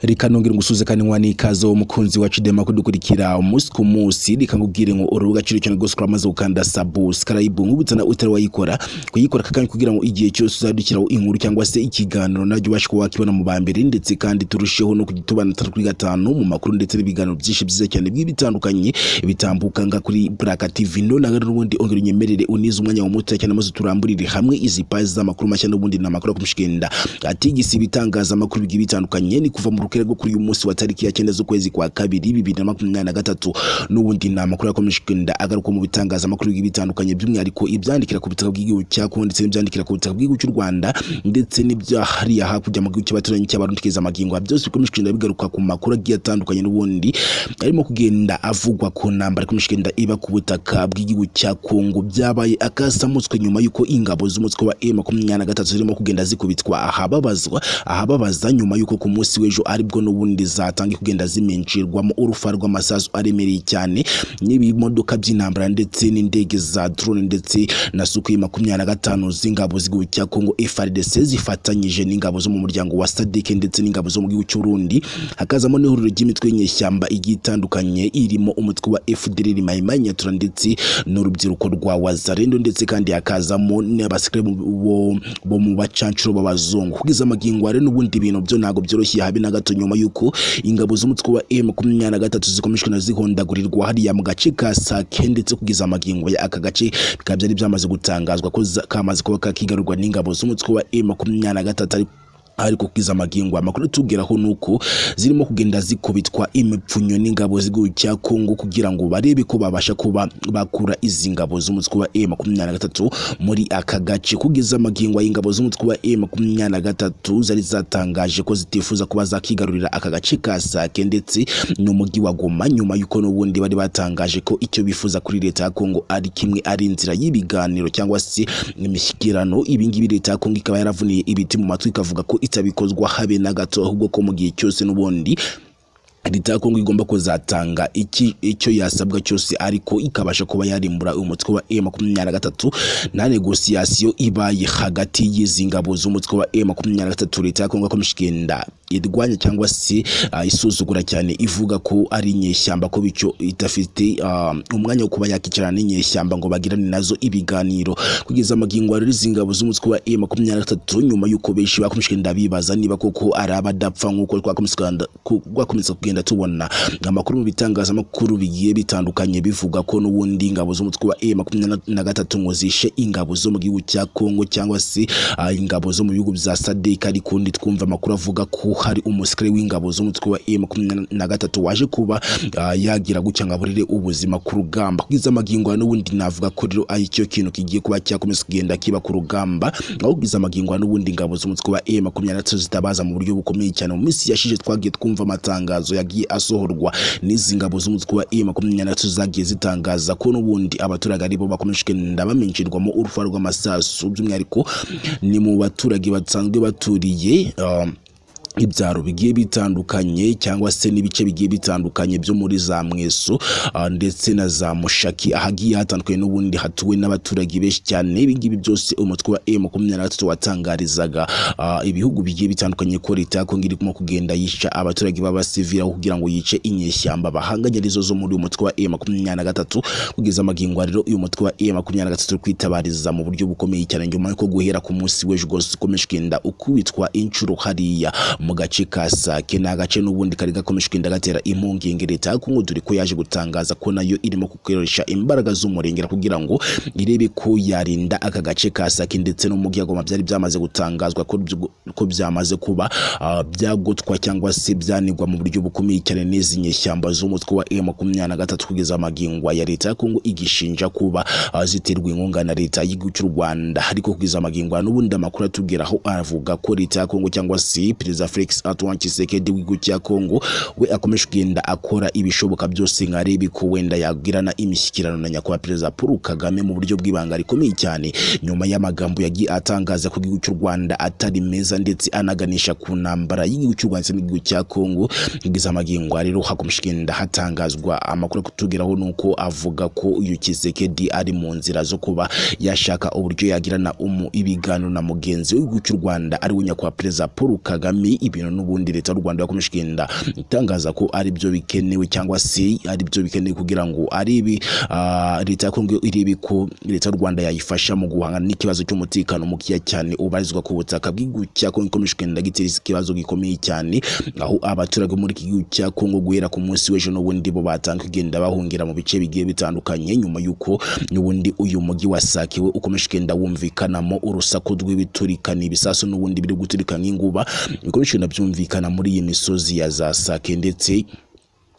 reka nongere ngusuze kandi nkwa n'ikaze wo mukunzi wacu dema kudukurikira umunsi ku munsi reka nkubwire ngo urubuga ciro cyane rwose uramaze gukanda subscribe nkubutsa na utari wayikora kuyikora kakandi kugira ngo igihe cyose uzadukiraho inkuru cyangwa se ikiganiro naryo ubashe kuba wakibona mu ba mbere ndetse kandi turusheho no kugitubana atatu kuri gatanu mu makuru ndetse n'ibiganiro byinshi byiza cyane by'ibitandukanye bitambuka nga kuri Buraka TV none rero ubundi ongera unyemerere unize umwanya wa muto cyane maze turamburire hamwe izi pazi z'amakuru mashya n'ubundi ni amakuru akumushikenda atigisi ibitangazamakuru bigiye bitandukanye ni kuva mu rukere rwo kuri uyu munsi wa tariki ya cyenda z'ukwezi kwa kabiri bibiri na makumyabiri na gatatu n'ubundi ni amakuru akumushikenda agaruka mu bitangazamakuru bigiye bitandukanye by'umwihariko ibyandikira ku butaka bw'igihugu cyako ndetse n'ibyandikira ku butaka bw'igihugu cy'u Rwanda ndetse n'ibyahariya hakurya mu gihugu cy'abaturanyi cy'abarundi keza magingo byose bikomushikenda bigaruka ku makuru agiye atandukanye n'ubundi arimo kugenda avugwa ku ntambara ikomushikenda iba ku butaka bw'igihugu cya Kongo byabaye akasamutswe nyuma y'uko ingabo z'umutwe wa M23 zirimo kugenda zikubitwa ahababazwa ahababaza nyuma y'uko ku munsi w'ejo aribwo n'ubundi zatangiye kugenda zimenshirwamo urufa rw'amasasu aremereye cyane n'ibimodoka by'intambara ndetse n'indege za drone ndetse na Sukhoi 25 z'ingabo z'igihugu cya Kongo FARDC zifatanyije n'ingabo zo mu muryango wa SADC ndetse n'ingabo zo mu gihugu cy'Urundi hakazamo n'ihuriro ry'imitwe y'inyeshyamba igiye itandukanye irimo umutwe wa FDLR Maimai Nyatura ndetse n'urubyiruko rwa Wazalendo ndetse kandi hakazamo n'abasikare bo bo mu bacancuro b'abazungu kugeza amagingo are n'ubundi bintu byo ntago byoroshye habe na gato nyuma y'uko ingabo z'umutwe wa M23 zikomeshwe na zihondagurirwa hariya mu gace ka Sake ndetse kugeza amagingo ya aka gace bikaba byari byamaze gutangazwa ko za- kamaze kuba kakigarurwa n'ingabo z'umutwe wa M23 ariko ariko kiza amagingo amakuru tubwiraho nuko zirimo kugenda zikubitwa imipfunyo n'ingabo z'igihugu cya Kongo kugira ngo barebe ko babasha kuba bakura izi ngabo z'umutwe wa M23 muri aka gace kugeza amagingo y'ingabo z'umutwe wa M23 zari zatangaje ko zitifuza kuba zakigarurira aka gace ka Sake ndetse n'umujyi wa Goma nyuma y'uko n'ubundi bari batangaje ko icyo bifuza kuri leta ya Kongo ari kimwe ari inzira y'ibiganiro cyangwa se imishyikirano ibingibi leta ya Kongo ikaba yaravuniye ibiti mu matwi ikavuga ko itabikozwa habe na gato ahubwo ko mu gihe cyose n'ubundi leta ya kongo igomba kuzatanga iki icyo yasabwa cyose ariko ikabasha kuba yarimbura umutwe wa M23 nta negosiyasiyo ibaye hagati y'izi ngabo z'umutwe wa M23 leta ya kongo akomeje igenda irwanya cyangwa se ah, isuzugura cyane ivuga ko ari inyeshyamba ko bityo idafite ah, umwanya wo kuba yakicarana n'inyeshyamba ngo bagirane nazo ibiganiro kugeza amagingo rero izi ngabo z'umutwe wa M23 nyuma y'uko benshi bakomeje kugenda bibaza niba koko ari abadapfa nk'uko twakomeje kugenda- ku- twakomeje kugenda tubona amakuru mu bitangazamakuru bigiye bitandukanye bivuga ko n'ubundi ingabo z'umutwe wa M23 ngo zishe ingabo zo mu gihugu cya Kongo cyangwa se ah, ingabo zo mu bihugu bya SADC ariko twumva amakuru avuga ko hari umusirikare w'ingabo z'umutwe wa M23 waje kuba ah, yagira gutya ngo aburire ubuzima ku rugamba kugeza amagingo ya n'ubundi navuga ko rero ari cyo kintu kigiye kuba cyakomeza kugenda kiba ku rugamba aho kugeza amagingo ya n'ubundi ingabo z'umutwe wa M23 zitabaza mu buryo bukomeye cyane mu minsi yashize twagiye twumva amatangazo yagiye asohorwa n'izi ngabo z'umutwe wa M23 zagiye zitangaza ko n'ubundi abaturage aribo bakomeje kugenda bamenshirwamo urufa rw'amasasu by'umwihariko ni mu baturage basanzwe baturiye um, ibyaro bigiye bitandukanye cyangwa se n'ibice bigiye bitandukanye byo muri za mweso ah, ndetse na za mushaki ahagiye hatandukanye n'ubundi hatuwe n'abaturage benshi cyane ibingibi byose umutwe wa M23 watangarizaga ah, ibihugu bigiye bitandukanye ko leta ya Kongo irimo kugenda yica abaturage b'abasivili aho kugira ngo yice inyeshyamba bahanganye arizo zo muri uyu mutwe wa M23 kugeza amagingo rero uyu mutwe wa M23 uri kwitabariza mu buryo bukomeye cyane nyuma y'uko guhera ku munsi w'ejo rwose ukomeje kugenda ukubitwa inshuro hariya mu gace ka Sake ni agace n'ubundi kari gakomeje kugenda gatera impungenge leta ya Kongo dore ko yaje gutangaza ko nayo irimo gukoresha imbaraga z'umurengera kugira ngo irebe ko yarinda aka gace ka Sake ndetse n'umujyi wa Goma byari byamaze gutangazwa ko byu- ko byamaze kuba ah, byagotwa cyangwa se byanigwa mu buryo bukomeye cyane n'izi nyeshyamba z'umutwe wa M23 kugeza amagingwa ya leta ya Kongo igishinja kuba ah, ziterwa inkunga na leta y'igihugu cy'u Rwanda ariko kugeza amagingwa n'ubundi amakuru atubwiraho aravuga ko leta ya Kongo cyangwa se perezida Felix Antoine Tshisekedi w'igihugu cya Kongo we akomeje kugenda akora ibishoboka byose nka arebe ko wenda yagirana imishyikirano na nyakubahwa perezida Paul Kagame mu buryo bw'ibanga rikomeye cyane nyuma y'amagambo yagiye atangaza ko igihugu cy'u Rwanda atari meza ndetse anaganisha ku ntambara y'igihugu cy'u Rwanda ndetse n'igihugu cya Kongo kugeza amagingo rero hakomeje kugenda hatangazwa amakuru kutugeraho nuko avuga ko uyu Tshisekedi ari mu nzira zo kuba yashaka uburyo yagirana umu ibiganiro na mugenzi w'igihugu cy'u Rwanda ari we nyakubahwa perezida Paul Kagame ibintu n'ubundi leta y'u rwanda yakomeje kugenda itangaza ko ari byo bikenewe cyangwa se ari byo bikenewe kugira ngo ari ibi ah, leta ya kongo irebe ko leta y'u rwanda yayifasha mu guhangana n'ikibazo cy'umutekano mukeya cyane ubarizwa ku butaka bw'igihugu cya kongo ikomeje kugenda gitera ikibazo gikomeye cyane aho abaturage bo muri iki gihugu cya kongo guhera ku munsi w'ejo n'ubundi bo batanga kugenda bahungira mu bice bigiye bitandukanye nyuma y'uko n'ubundi uyu mujyi wasakiwe ukomeje kugenda wumvikanamo urusaku rw'ibiturikana ibisasu n'ubundi biri guturika nk'inguba bikomeje kugenda byumvikana muri iyi misozi ya za sake ndetse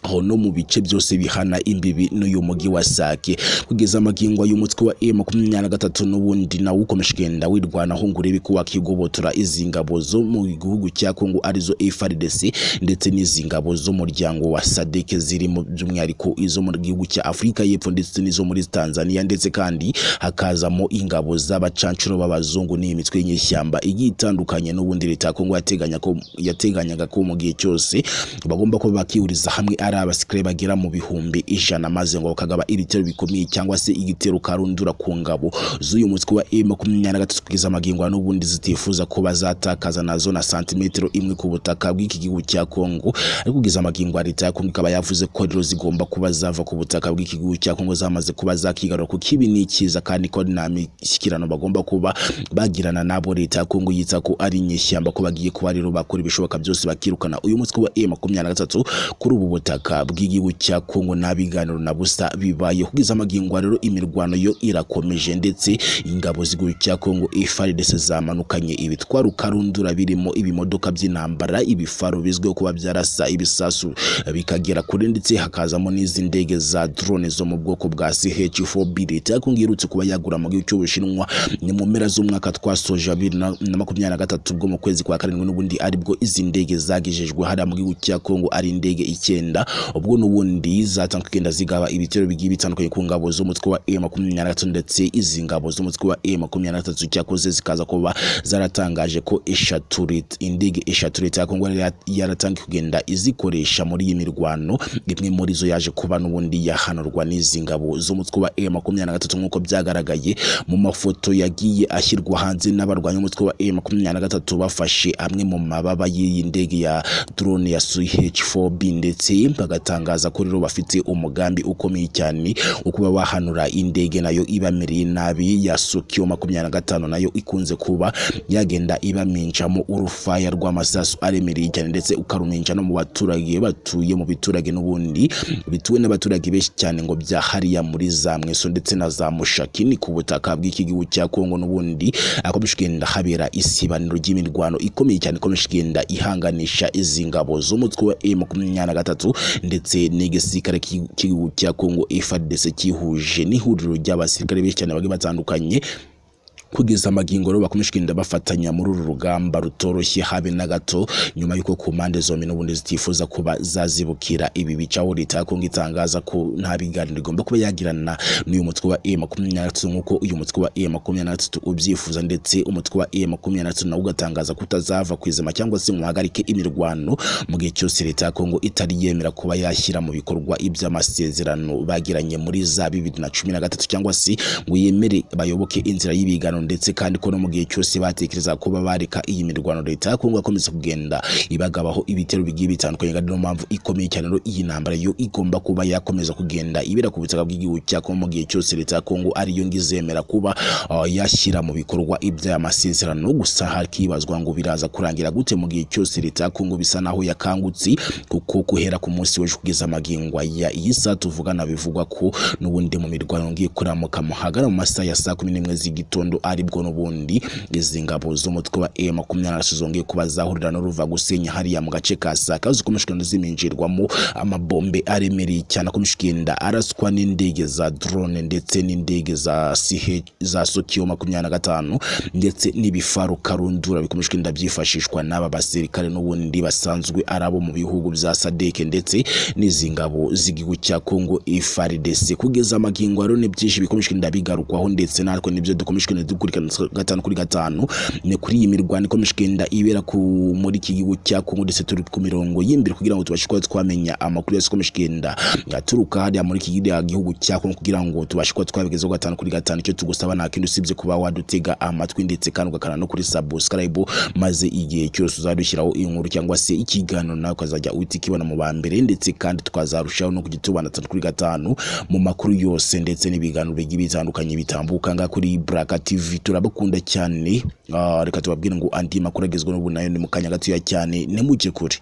aho no mu bice byose bihana imbibi n'uyu mujyi wa Sake kugeza amagingo y'umutwe wa M makumyabiri na gatatu n'ubundi nawo ukomeje kugenda wirwanaho ngo urebe ko wakigobotora izi ngabo zo mu gihugu cya Kongo arizo FARDC ndetse n'izi ngabo z'umuryango wa SADC ziri mu by'umwihariko izo mu gihugu cya Afurika y'Epfo ndetse n'izo muri Tanzania ndetse kandi hakazamo ingabo z'abacancuro b'abazungu n'imitwe y'inyeshyamba igiye itandukanye n'ubundi leta ya Kongo yateganya ko yateganyaga ko mu gihe cyose bagomba kuba bakihuriza hamwe ari abasikare bagera mu bihumbi ijana maze ngo bakagaba ibitero bikomeye cyangwa se igitero karundura ku ngabo z'uyu mutwe wa M makumyabiri na gatatu kugeza amagingo ya n'ubundi zitifuza ko bazatakaza nazo na santimetero imwe ku butaka bw'iki gihugu cya Kongo ariko kugeza amagingo ya leta ya Kongo ikaba yavuze ko rero zigomba kuba zava ku butaka bw'iki gihugu cya Kongo zamaze kuba zakigarura kuko ibi ni icyiza kandi ko nta mishyikirano bagomba kuba bagirana nabo leta ya Kongo yita ko ari inyeshyamba ko bagiye kuba rero bakora ibishoboka byose bakirukana uyu mutwe wa M makumyabiri na gatatu kuri ubu butaka ubutaka bw'igihugu cya Kongo nta biganiro na busa bibaye kugeza amagingo rero imirwano yo irakomeje ndetse ingabo z'igihugu cya Kongo FARDC zamanukanye ibitwaro karundura birimo ibimodoka by'intambara ibifaro bizwiho kuba byarasa ibisasu bikagera kure ndetse hakazamo n'izi ndege za drone zo mu bwoko bwa CH4B leta ya Kongo iherutse kuba yagura mu gihugu cy'Ubushinwa ni mu mpera z'umwaka twasoje abiri na makumyabiri na gatatu bwo mu kwezi kwa karindwi n'ubundi aribwo izi ndege zagejejwe hariya mu gihugu cya Kongo ari indege icyenda ubwo n'ubundi zatanga kugenda zigaba ibitero bigiye bitandukanye ku ngabo z'umutwe wa M makumyabiri na gatatu ndetse izi ngabo z'umutwe wa M makumyabiri na gatatu cyakoze zikaza kuba zaratangaje ko eshatu lit- indege eshatu leta ya Kongo yari yaratangiye kugenda izikoresha muri iyi mirwano imwe muri zo yaje kuba n'ubundi yahanurwa n'izi ngabo z'umutwe wa M makumyabiri na gatatu nk'uko byagaragaye mu mafoto yagiye ashyirwa hanze n'abarwanya umutwe wa M makumyabiri na gatatu bafashe amwe mu mababa y'iyi ndege ya drone ya CH4B ndetse bagatangaza ko rero bafite umugambi ukomeye cyane wo kuba wahanura indege nayo ibamereye nabi ya Sokyo makumyabiri na gatanu nayo ikunze kuba yagenda ibaminjamo urufaya rw'amasasu aremereye cyane ndetse ukaruminja no mu baturage batuye mu biturage n'ubundi bituwe n'abaturage benshi cyane ngo bya hariya muri za mweso ndetse na za mushaki ni ku butaka bw'iki gihugu cya Kongo n'ubundi akomeje kugenda habera isibaniro ry'imirwano ikomeye cyane ikomeje kugenda ihanganisha izi ngabo z'umutwe wa M makumyabiri na gatatu ndetse n'igisirikare cy'i- cy'igihugu cya Kongo FARDC cyihuje n'ihuriro ry'abasirikare benshi cyane bagiye batandukanye kugeza amagingo rero bakomeje kugenda bafatanya muri uru rugamba rutoroshye habe na gato nyuma y'uko ku mpande zombi n'ubundi zitifuza kuba zazibukira ibi bice aho leta ya Kongo itangaza ko nta biganiro igomba kuba yagirana n'uyu mutwe wa M makumyabiri na gatatu nk'uko uyu mutwe wa M makumyabiri na gatatu ubyifuza ndetse umutwe wa M makumyabiri na gatatu nawo ugatangaza ko utazava ku izima cyangwa se ngo uhagarike imirwano mu gihe cyose leta ya Kongo itari yemera kuba yashyira mu bikorwa iby'amasezerano bagiranye muri za bibiri na cumi na gatatu cyangwa se ngo yemere bayoboke inzira y'ibiganiro ndetse kandi ko no mu gihe cyose batekereza kuba bareka iyi mirwano leta ya Kongo yakomeza kugenda ibagabaho ibitero bigiye bitandukanye kandi niyo mpamvu ikomeye cyane rero iyi ntambara yo igomba kuba yakomeza kugenda ibera ku butaka bw'igihugu cya Kongo mu gihe cyose leta ya Kongo ariyo ngizemera kuba ah, yashyira mu bikorwa iby'amasezerano gusa hakibazwa ngo biraza kurangira gute mu gihe cyose leta ya Kongo bisa naho yakangutse kuko guhera ku munsi w'ejo kugeza amagingwa ya iyi saa tuvugana bivugwa ko n'ubundi mu mirwano ngiye kuramuka mu hagana mu masaha ya saa kumi n'imwe z'igitondo aribwo n'ubundi izi ngabo z'umutwe wa M makumyabiri na gatatu zongeye kuba zahurira n'uruva gusenya hariya mu gace ka Saka zikomeje kugenda ziminjirwamo amabombe aremereye cyane akomeje kugenda araswa n'indege za drone ndetse n'indege za CH za Sokyo makumyabiri na gatanu ndetse n'ibifaru karundura bikomeje kugenda byifashishwa n'aba basirikare n'ubundi basanzwe ari abo mu bihugu bya sadeke ndetse n'izi ngabo z'igihugu cya Kongo FARDC kugeza amagingo rero ni byinshi bikomeje kugenda bigarukwaho ndetse natwe nibyo dukomeje kugenda gukurikirana gatanu kuri gatanu ni kuri iyi mirwano ikomeje kugenda ibera ku muri iki gihugu cya Kongo ndetse turi ku mirongo y'imbere kugira ngo tubashe kuba twamenya amakuru yose akomeje kugenda aturuka hariya muri iki gihugu cya Kongo kugira ngo tubashe kuba twabigezaho gatanu kuri gatanu icyo tugusaba nta kindi usibye kuba wadutega amatwi ndetse kandi ugakana no kuri subscribe maze igihe cyose uzadushyiraho inkuru cyangwa se ikiganiro nawe ukazajya uhita ukibona mu ba mbere ndetse kandi twazarushaho no kujya tubana gatatu kuri gatanu mu makuru yose ndetse n'ibiganiro bigiye bitandukanye bitambuka ngaha kuri Baraka TV turabakunda cyane Ah, reka tubabwire ngo andi makuru agezweho n'ubu nayo ni mu kanya gatoya cyane ntimuge kure